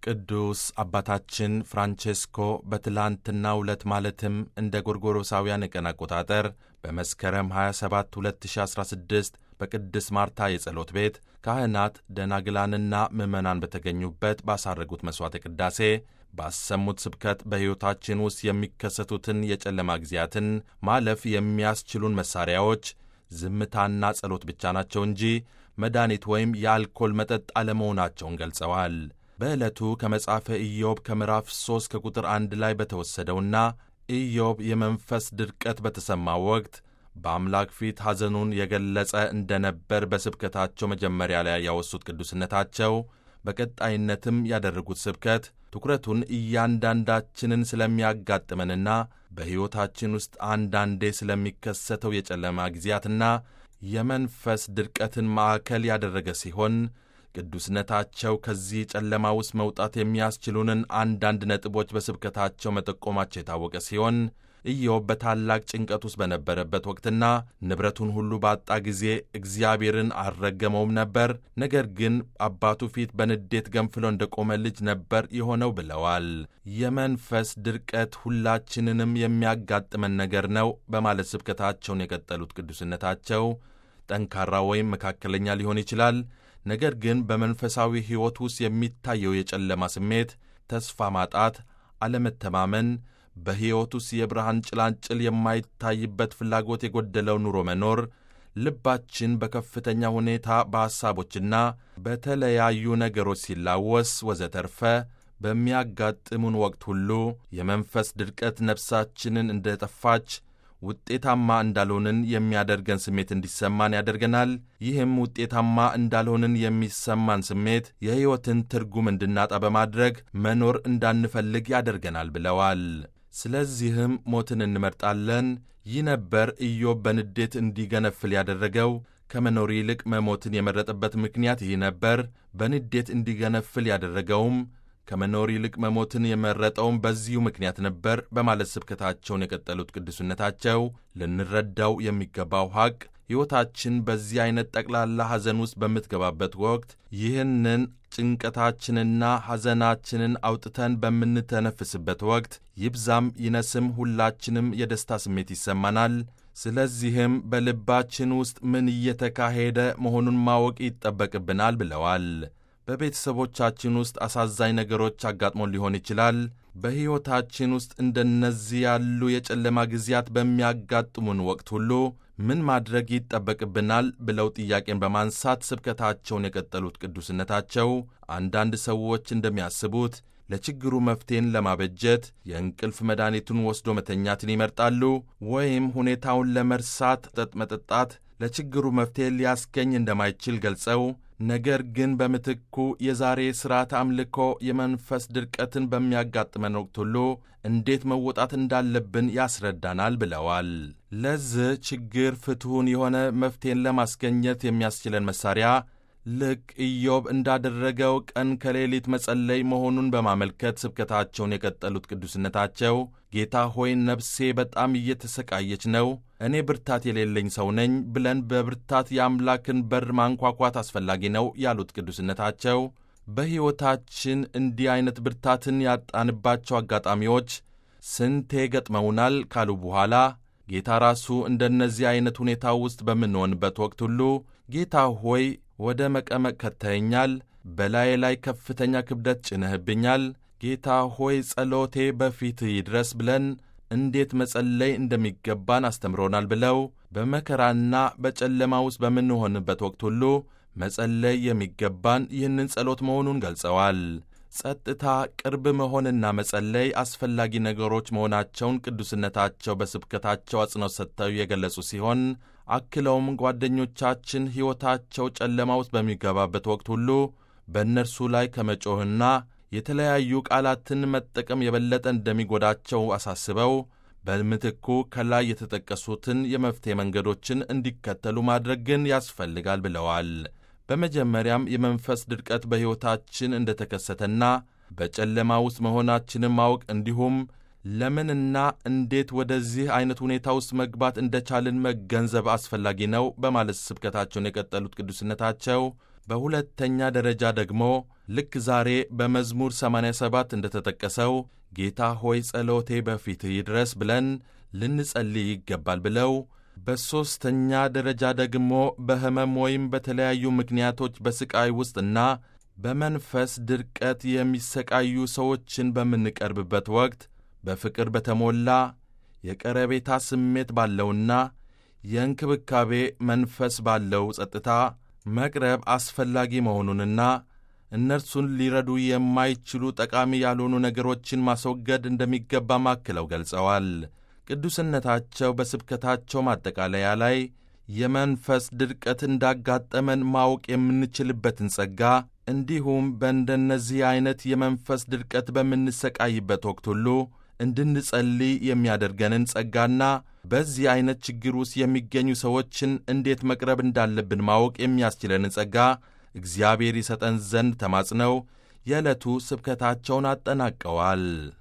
ቅዱስ አባታችን ፍራንቼስኮ በትላንትናው ዕለት ማለትም እንደ ጎርጎሮሳውያን የቀን አቆጣጠር በመስከረም 27 2016 በቅድስት ማርታ የጸሎት ቤት ካህናት ደናግላንና ምዕመናን በተገኙበት ባሳረጉት መሥዋዕተ ቅዳሴ ባሰሙት ስብከት በሕይወታችን ውስጥ የሚከሰቱትን የጨለማ ጊዜያትን ማለፍ የሚያስችሉን መሣሪያዎች ዝምታና ጸሎት ብቻ ናቸው እንጂ መድኃኒት ወይም የአልኮል መጠጥ አለመሆናቸውን ገልጸዋል። በዕለቱ ከመጽሐፈ ኢዮብ ከምዕራፍ 3 ከቁጥር 1 ላይ በተወሰደውና ኢዮብ የመንፈስ ድርቀት በተሰማው ወቅት በአምላክ ፊት ሐዘኑን የገለጸ እንደነበር በስብከታቸው መጀመሪያ ላይ ያወሱት ቅዱስነታቸው በቀጣይነትም ያደረጉት ስብከት ትኩረቱን እያንዳንዳችንን ስለሚያጋጥመንና በሕይወታችን ውስጥ አንዳንዴ ስለሚከሰተው የጨለማ ጊዜያትና የመንፈስ ድርቀትን ማዕከል ያደረገ ሲሆን ቅዱስነታቸው ከዚህ ጨለማ ውስጥ መውጣት የሚያስችሉንን አንዳንድ ነጥቦች በስብከታቸው መጠቆማቸው የታወቀ ሲሆን ኢዮብ በታላቅ ጭንቀት ውስጥ በነበረበት ወቅትና ንብረቱን ሁሉ ባጣ ጊዜ እግዚአብሔርን አልረገመውም ነበር። ነገር ግን አባቱ ፊት በንዴት ገንፍሎ እንደቆመ ልጅ ነበር የሆነው ብለዋል። የመንፈስ ድርቀት ሁላችንንም የሚያጋጥመን ነገር ነው በማለት ስብከታቸውን የቀጠሉት ቅዱስነታቸው ጠንካራ ወይም መካከለኛ ሊሆን ይችላል። ነገር ግን በመንፈሳዊ ሕይወት ውስጥ የሚታየው የጨለማ ስሜት፣ ተስፋ ማጣት፣ አለመተማመን በሕይወት ውስጥ የብርሃን ጭላንጭል የማይታይበት ፍላጎት የጎደለው ኑሮ መኖር፣ ልባችን በከፍተኛ ሁኔታ በሐሳቦችና በተለያዩ ነገሮች ሲላወስ ወዘተርፈ በሚያጋጥሙን ወቅት ሁሉ የመንፈስ ድርቀት ነፍሳችንን እንደጠፋች ውጤታማ እንዳልሆንን የሚያደርገን ስሜት እንዲሰማን ያደርገናል። ይህም ውጤታማ እንዳልሆንን የሚሰማን ስሜት የሕይወትን ትርጉም እንድናጣ በማድረግ መኖር እንዳንፈልግ ያደርገናል ብለዋል። ስለዚህም ሞትን እንመርጣለን። ይህ ነበር ኢዮብ በንዴት እንዲገነፍል ያደረገው። ከመኖር ይልቅ መሞትን የመረጠበት ምክንያት ይህ ነበር። በንዴት እንዲገነፍል ያደረገውም ከመኖር ይልቅ መሞትን የመረጠውም በዚሁ ምክንያት ነበር በማለት ስብከታቸውን የቀጠሉት ቅዱስነታቸው ልንረዳው የሚገባው ሐቅ ሕይወታችን በዚህ ዐይነት ጠቅላላ ሐዘን ውስጥ በምትገባበት ወቅት ይህንን ጭንቀታችንና ሐዘናችንን አውጥተን በምንተነፍስበት ወቅት ይብዛም ይነስም ሁላችንም የደስታ ስሜት ይሰማናል። ስለዚህም በልባችን ውስጥ ምን እየተካሄደ መሆኑን ማወቅ ይጠበቅብናል ብለዋል። በቤተሰቦቻችን ውስጥ አሳዛኝ ነገሮች አጋጥሞን ሊሆን ይችላል። በሕይወታችን ውስጥ እንደነዚህ ያሉ የጨለማ ጊዜያት በሚያጋጥሙን ወቅት ሁሉ ምን ማድረግ ይጠበቅብናል ብለው ጥያቄን በማንሳት ስብከታቸውን የቀጠሉት ቅዱስነታቸው አንዳንድ ሰዎች እንደሚያስቡት ለችግሩ መፍትሔን ለማበጀት የእንቅልፍ መድኃኒቱን ወስዶ መተኛትን ይመርጣሉ፣ ወይም ሁኔታውን ለመርሳት መጠጥ መጠጣት ለችግሩ መፍትሔ ሊያስገኝ እንደማይችል ገልጸው ነገር ግን በምትኩ የዛሬ ሥርዓት አምልኮ የመንፈስ ድርቀትን በሚያጋጥመን ወቅት ሁሉ እንዴት መወጣት እንዳለብን ያስረዳናል ብለዋል። ለዚህ ችግር ፍትሑን የሆነ መፍትሔን ለማስገኘት የሚያስችለን መሣሪያ ልክ ኢዮብ እንዳደረገው ቀን ከሌሊት መጸለይ መሆኑን በማመልከት ስብከታቸውን የቀጠሉት ቅዱስነታቸው ጌታ ሆይ ነፍሴ በጣም እየተሰቃየች ነው፣ እኔ ብርታት የሌለኝ ሰው ነኝ ብለን በብርታት የአምላክን በር ማንኳኳት አስፈላጊ ነው ያሉት ቅዱስነታቸው በሕይወታችን እንዲህ ዐይነት ብርታትን ያጣንባቸው አጋጣሚዎች ስንቴ ገጥመውናል ካሉ በኋላ ጌታ ራሱ እንደነዚህ ዐይነት ሁኔታ ውስጥ በምንሆንበት ወቅት ሁሉ ጌታ ሆይ ወደ መቀመቅ ከተኸኛል፣ በላዬ ላይ ከፍተኛ ክብደት ጭነህብኛል፣ ጌታ ሆይ ጸሎቴ በፊትህ ይድረስ ብለን እንዴት መጸለይ እንደሚገባን አስተምሮናል ብለው በመከራና በጨለማ ውስጥ በምንሆንበት ወቅት ሁሉ መጸለይ የሚገባን ይህንን ጸሎት መሆኑን ገልጸዋል። ጸጥታ፣ ቅርብ መሆንና መጸለይ አስፈላጊ ነገሮች መሆናቸውን ቅዱስነታቸው በስብከታቸው አጽንኦት ሰጥተው የገለጹ ሲሆን አክለውም ጓደኞቻችን ሕይወታቸው ጨለማ ውስጥ በሚገባበት ወቅት ሁሉ በእነርሱ ላይ ከመጮህና የተለያዩ ቃላትን መጠቀም የበለጠ እንደሚጎዳቸው አሳስበው በምትኩ ከላይ የተጠቀሱትን የመፍትሔ መንገዶችን እንዲከተሉ ማድረግ ግን ያስፈልጋል ብለዋል። በመጀመሪያም የመንፈስ ድርቀት በሕይወታችን እንደተከሰተና በጨለማ ውስጥ መሆናችንን ማወቅ እንዲሁም ለምንና እንዴት ወደዚህ አይነት ሁኔታ ውስጥ መግባት እንደቻልን መገንዘብ አስፈላጊ ነው በማለት ስብከታቸውን የቀጠሉት ቅዱስነታቸው በሁለተኛ ደረጃ ደግሞ ልክ ዛሬ በመዝሙር 87 እንደተጠቀሰው ጌታ ሆይ ጸሎቴ በፊትህ ይድረስ ብለን ልንጸልይ ይገባል ብለው በሦስተኛ ደረጃ ደግሞ በሕመም ወይም በተለያዩ ምክንያቶች በሥቃይ ውስጥና በመንፈስ ድርቀት የሚሰቃዩ ሰዎችን በምንቀርብበት ወቅት በፍቅር በተሞላ የቀረቤታ ስሜት ባለውና የእንክብካቤ መንፈስ ባለው ጸጥታ መቅረብ አስፈላጊ መሆኑንና እነርሱን ሊረዱ የማይችሉ ጠቃሚ ያልሆኑ ነገሮችን ማስወገድ እንደሚገባ ማክለው ገልጸዋል። ቅዱስነታቸው በስብከታቸው ማጠቃለያ ላይ የመንፈስ ድርቀት እንዳጋጠመን ማወቅ የምንችልበትን ጸጋ እንዲሁም በእንደነዚህ ዐይነት የመንፈስ ድርቀት በምንሰቃይበት ወቅት ሁሉ እንድንጸልይ የሚያደርገንን ጸጋና በዚህ ዐይነት ችግር ውስጥ የሚገኙ ሰዎችን እንዴት መቅረብ እንዳለብን ማወቅ የሚያስችለንን ጸጋ እግዚአብሔር ይሰጠን ዘንድ ተማጽነው የዕለቱ ስብከታቸውን አጠናቀዋል።